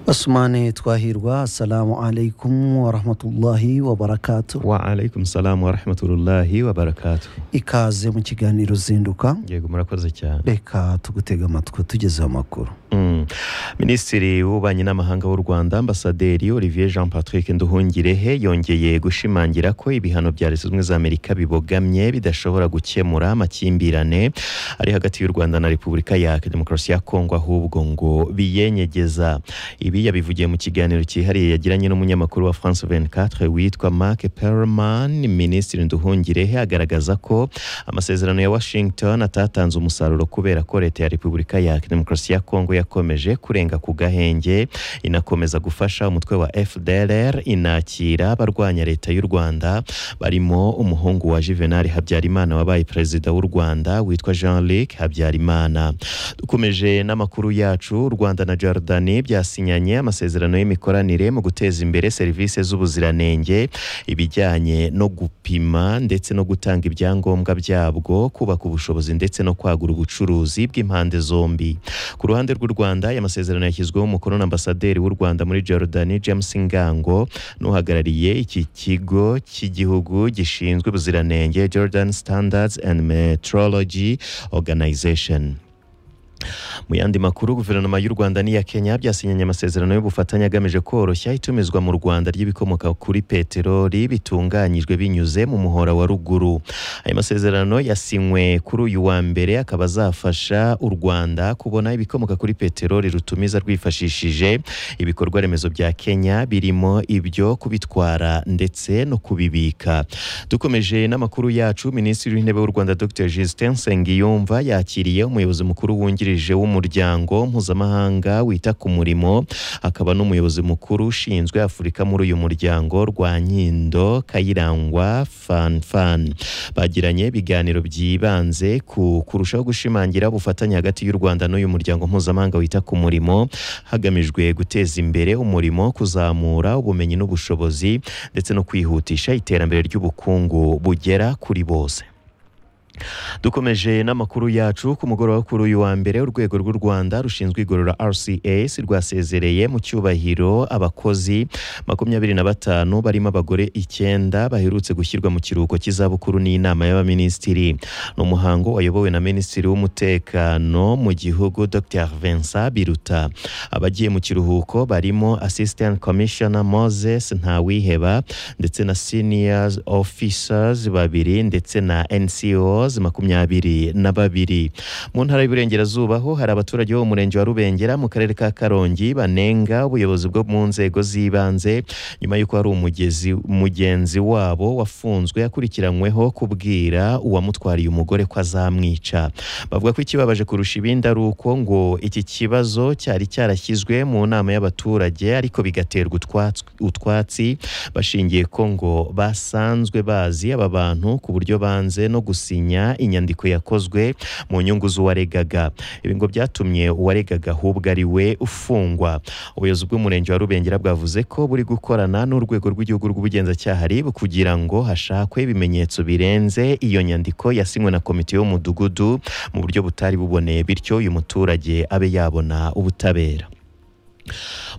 Ousmane Twahirwa, assalamu alaikum wa rahmatullahi wa barakatuh. wa alaikum salamu wa rahmatullahi wa barakatu Ikaze mu kiganiro zinduka, yego murakoze cyane reka tugutega amatwi tugezeho amakuru. Mm. minisitiri w'ububanyi n'amahanga w'u rwanda ambasaderi olivier jean patrick nduhungirehe yongeye gushimangira ko ibihano bya leta zunze ubumwe za amerika bibogamye bidashobora gukemura amakimbirane ari hagati y'u rwanda na repubulika ya demokarasi ya kongo ahubwo ngo biyenyegeza ibi yabivugiye mu kiganiro cyihariye yagiranye n'umunyamakuru wa france 24 witwa mark perman minisitiri nduhungirehe agaragaza ko amasezerano ya washington atatanze umusaruro kubera ko leta ya repubulika ya demokarasi ya kongo yakomeje kurenga ku gahenge inakomeza gufasha umutwe wa fdlr inakira abarwanya leta y'u rwanda barimo umuhungu wa juvenal habyarimana wabaye perezida w'u rwanda witwa jean luc habyarimana dukomeje n'amakuru yacu u rwanda na jordani byasinyanye amasezerano y'imikoranire mu guteza imbere serivisi z'ubuziranenge ibijyanye no gupima ndetse no gutanga ibyangombwa byabwo kubaka ubushobozi ndetse no kwagura ubucuruzi bw'impande zombi ku ruhande ruhande rw'u Rwanda aya masezerano yashyizweho umukono na ambasaderi w'u Rwanda muri Jordan James Ngango n'uhagarariye iki kigo cy'igihugu gishinzwe ubuziranenge Jordan Standards and Metrology Organization mu yandi makuru guverinoma y'u rwanda n'iya kenya byasinyanye amasezerano y'ubufatanye agamije koroshya itumizwa mu rwanda ry'ibikomoka kuri peteroli bitunganyijwe binyuze mu muhora wa ruguru aya masezerano yasinywe kuri uyu wa mbere akaba azafasha u rwanda kubona ibikomoka kuri peteroli rutumiza rwifashishije ibikorwa remezo bya kenya birimo ibyo kubitwara ndetse no kubibika dukomeje n'amakuru yacu minisitiri w'intebe w'u rwanda dr justin nsengiyumva yakiriye umuyobozi mukuru wungirije w'umuryango mpuzamahanga wita ku murimo akaba n'umuyobozi mukuru ushinzwe afurika muri uyu muryango rwanyindo kayirangwa fanfan bagiranye ibiganiro byibanze ku kurushaho gushimangira ubufatanye hagati y'u rwanda n'uyu muryango mpuzamahanga wita ku murimo hagamijwe guteza imbere umurimo kuzamura ubumenyi n'ubushobozi ndetse no kwihutisha iterambere ry'ubukungu bugera kuri bose dukomeje n'amakuru yacu ku mugoroba wo kuri uyu wa mbere urwego rw'u rwanda rushinzwe igorora rcs rwasezereye mu cyubahiro abakozi makumyabiri na batanu barimo abagore icyenda baherutse gushyirwa mu kiruhuko cy'izabukuru n'inama y'abaminisitiri ni umuhango wayobowe na minisitiri w'umutekano mu gihugu dr vincent biruta abagiye mu kiruhuko barimo assistant commissioner moses ntawiheba ndetse na senior officers babiri ndetse na nco Rose makumyabiri na babiri mu ntara y'Iburengerazuba ho hari abaturage bo mu murenge wa Rubengera mu karere ka Karongi banenga ubuyobozi bwo mu nzego z'ibanze nyuma y'uko hari umugezi mugenzi wabo wafunzwe akurikiranyweho kubwira uwamutwariye umugore ko azamwica bavuga ko ikibabaje kurusha ibindi ari uko ngo iki kibazo cyari cyarashyizwe mu nama y'abaturage ariko bigaterwa utwats- utwatsi bashingiye ko ngo basanzwe bazi aba bantu ku buryo banze no gusinya gusinya inyandiko yakozwe mu nyungu z'uwaregaga ibi ngo byatumye uwaregaga ahubwo ari we ufungwa ubuyobozi bw'umurenge wa rubengera bwavuze ko buri gukorana n'urwego rw'igihugu rw'ubugenzacyaha rib kugira ngo hashakwe ibimenyetso birenze iyo nyandiko yasinywe na komite y'umudugudu mu buryo butari buboneye bityo uyu muturage abe yabona ubutabera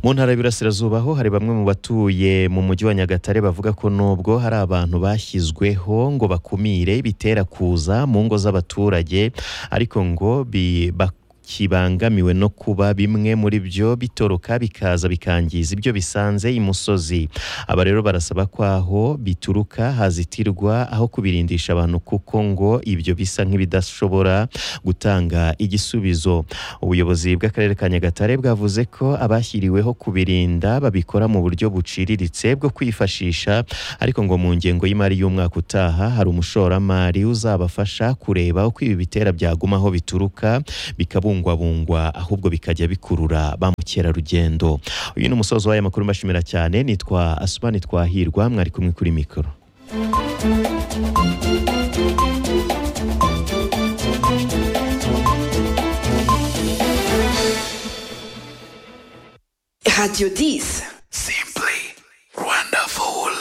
mu ntara y'Iburasirazuba ho hari bamwe mu batuye mu mujyi wa Nyagatare bavuga ko nubwo hari abantu bashyizweho ngo bakumire bitera kuza mu ngo z'abaturage ariko ngo bi bak- kibangamiwe no kuba bimwe muri byo bitoroka bikaza bikangiza ibyo bisanze imusozi aba rero barasaba ko aho bituruka hazitirwa aho kubirindisha abantu kuko ngo ibyo bisa nk'ibidashobora gutanga igisubizo ubuyobozi bw'akarere ka nyagatare bwavuze ko abashyiriweho kubirinda babikora mu buryo buciriritse bwo kwifashisha ariko ngo mu ngengo y'imari y'umwaka utaha hari umushoramari uzabafasha kureba uko ibi bitera byaguma aho bituruka bikabungwa bungwabungwa ahubwo bikajya bikurura ba mukerarugendo uyu ni umusozo w'aya makuru mbashimira cyane nitwa asumani twahirwa mwari kumwe kuri mikoro Radio 10. Simply wonderful.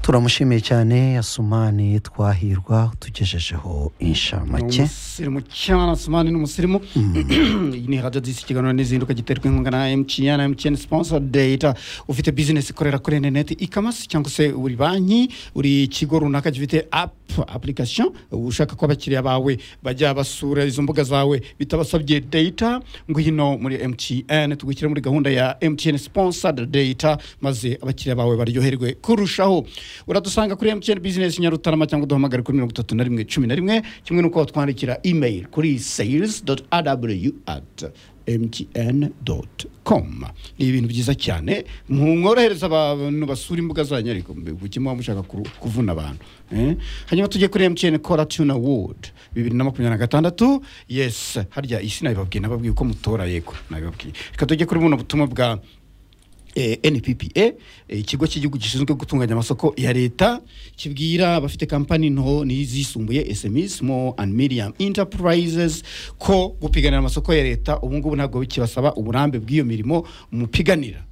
turamushimiye cyane asumani twahirwa utugejejeho inshamake umusirimu cyane asumani ni umusirimu iyi ni radiyo disi ikiganiro n'izinduka giterwa inkunga na mtn mtn sponsor data ufite bizinesi ikorera kuri interineti ikamasi cyangwa se uri banki uri ikigo runaka gifite apu application ushaka ko abakiriya bawe bajya basura izo mbuga zawe bitabasabye data ngwino muri mtn tugushyire muri gahunda ya mtn sponsored data maze abakiriya bawe baryoherwe kurushaho uradusanga kuri mtn business nyarutarama cyangwa uduhamagare kuri mirongo itatu na rimwe cumi na rimwe kimwe n'uko watwandikira email kuri sales aw at mtn com ni ibintu byiza cyane mworohereza abantu basura imbuga zanyu ariko gukemura mushaka kuru- kuvuna abantu eh? hanyuma tujye kuri mtn kora tuna wood bibiri na makumyabiri na gatandatu yes harya isi nabibabwiye nababwiye ko mutora yego nabibabwiye reka tujye kuri buno butumwa bwa eh, nppa eh, ikigo cy'igihugu gishinzwe gutunganya amasoko ya leta kibwira abafite kampani nto n'izisumbuye sms small and medium enterprises ko gupiganira amasoko ya leta ubu ngubu ntabwo bikibasaba uburambe bw'iyo mirimo mupiganira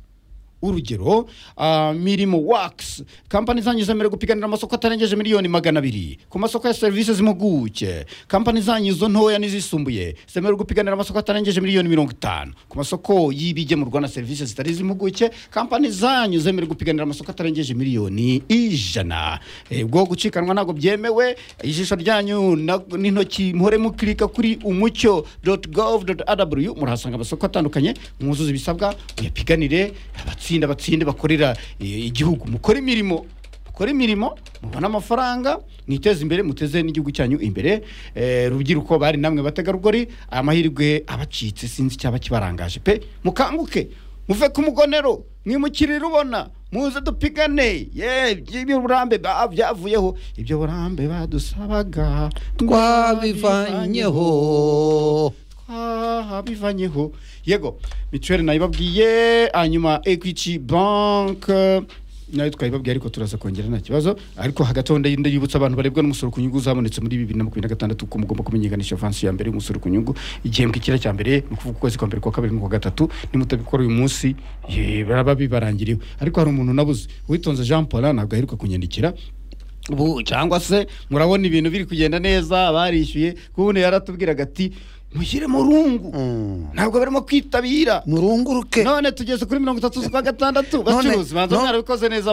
urugero ah, mirimo works kampani zanyu zemerewe gupiganira amasoko atarengeje miliyoni magana abiri ku masoko ya serivisi z'impuguke kampani zanyu zo ntoya n'izisumbuye zemerewe gupiganira amasoko atarengeje miliyoni mirongo itanu ku masoko y'ibigemurwa na serivisi zitari iz'impuguke kampani zanyu zemerewe gupiganira amasoko atarengeje miliyoni ijana Eh, bwo gucikanwa ntabwo byemewe ijisho ryanyu na- n'intoki muhore mukirika kuri umucyo gov rw murahasanga amasoko atandukanye mwuzuze ibisabwa muyapiganire abatsinda batsinde bakorera eh, igihugu mukore imirimo mukore imirimo mubone amafaranga mwiteze imbere muteze n'igihugu cyanyu imbere Eh, rubyiruko bari namwe bategarugori aya mahirwe abacitse sinzi icyaba kibarangaje pe mukanguke muve ku mugonero mwimukire rubona muze dupigane ye by'uburambe ba- byavuyeho ibyo burambe badusabaga twabivanyeho aha bivanyeho yego mituweli nayibabwiye hanyuma ekwiti banke nayo twayibabwiye ariko turaza kongera nta kibazo ariko hagati aho ndagenda yibutsa abantu barebwa n'umusoro ku nyungu zabonetse muri bibiri na makumyabiri na gatandatu ko mugomba kumenyekanisha avansi ya mbere y'umusoro ku nyungu igihembwe kira cya mbere ni ukuvuga ukwezi kwa mbere kwa kabiri n'ukwa gatatu nimutabikora uyu munsi eh, baraba bibarangiriwe ariko hari umuntu nabuze uwitonze jean paul ntabwo aheruka kunyandikira ubu cyangwa se murabona ibintu biri kugenda neza barishyuye kubune yaratubwiraga ati mushyire mu rungu ntabwo barimo kwitabira murunguruke none tugeze kuri mirongo itatu z'ukwa None- gatandatu bacuruzi banza no- mwarabikoze neza